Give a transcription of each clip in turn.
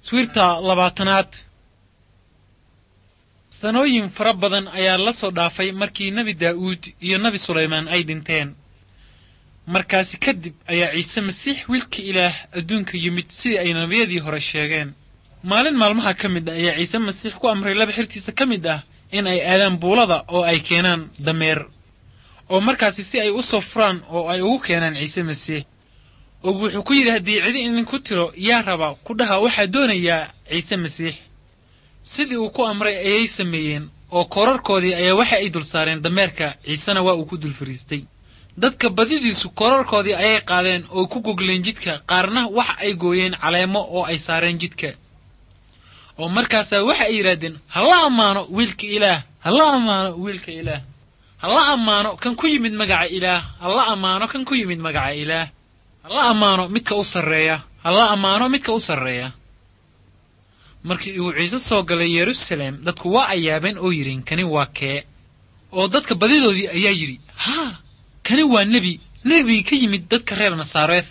sawirta labaatanaad sanooyin fara badan ayaa la soo dhaafay markii nebi daa'uud iyo nebi sulaymaan ay dhinteen markaasi kadib ayaa ciise masiix wiilka ilaah adduunka yimid sidii ay nebiyadii hore sheegeen maalin maalmaha ka mid ah ayaa ciise masiix ku amray laba xirtiisa ka mid ah in ay aadaan buulada oo ay keenaan dameer oo markaasi si ay u soo furaan oo ay ugu keenaan ciise masiix oo wuxuu ku yidhi haddii cidi idinku tiro yaa raba ku dhaha waxaa doonayaa ciise masiix sidii uu ku amray ayay sameeyeen oo koorarkoodii ayaa waxa ay dul saareen dameerka ciisena waa uu ku dul fariistay dadka badidiisu koorarkoodii ayay qaadeen oo ku gogleen jidka qaarna waxa ay gooyeen caleemo oo ay saareen jidka oo markaasaa waxa ay yidhaahdeen hala ammaano wiilka ilaah hala ammaano wiilka ilaah hala ammaano kan ku yimid magaca ilaah hala ammaano kan ku yimid magaca ilaah hala ammaano midka u sarreeya hala ammaano midka u sarreeya markii uu ciise soo galay yeruusaleem dadku waa ay yaabeen oo yidhiin kani waa kee oo dadka badidoodii ayaa yidhi haa kani waa nebi nebigii ka yimid dadka reer nasaareed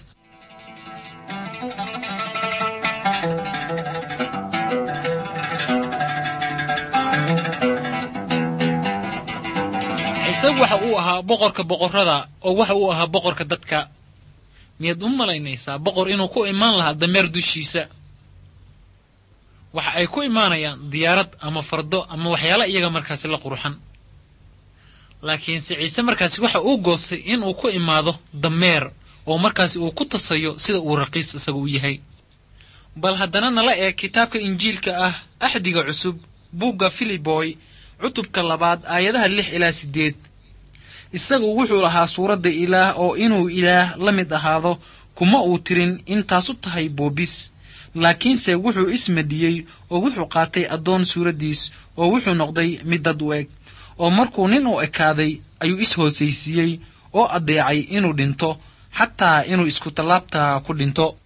ciise waxa uu ahaa boqorka boqorrada oo waxa uu ahaa boqorka dadka miyaad u malaynaysaa boqor inuu ku imaan lahaa dameer dushiisa waxa ay ku imaanayaan diyaarad ama fardo ama waxyaala iyaga markaasi la qurxan laakiinse ciise markaasi waxa uu goostay inuu ku imaado dameer oo markaasi uu ku tasayo sida uu raqiis isaga u yahay bal haddana nala eeg kitaabka injiilka ah axdiga cusub buugga filiboy cutubka labaad aayadaha lix ilaa siddeed isagu wuxuu lahaa suuradda ilaah oo inuu ilaah la mid ahaado kuma uu tirin intaasu tahay boobis laakiinse wuxuu ismadiyey oo wuxuu qaatay addoon suuraddiis oo wuxuu noqday mid dad u eg oo markuu nin u ekaaday ayuu is-hoosaysiiyey oo addeecay inuu dhinto xataa inuu isku tallaabtaa ku dhinto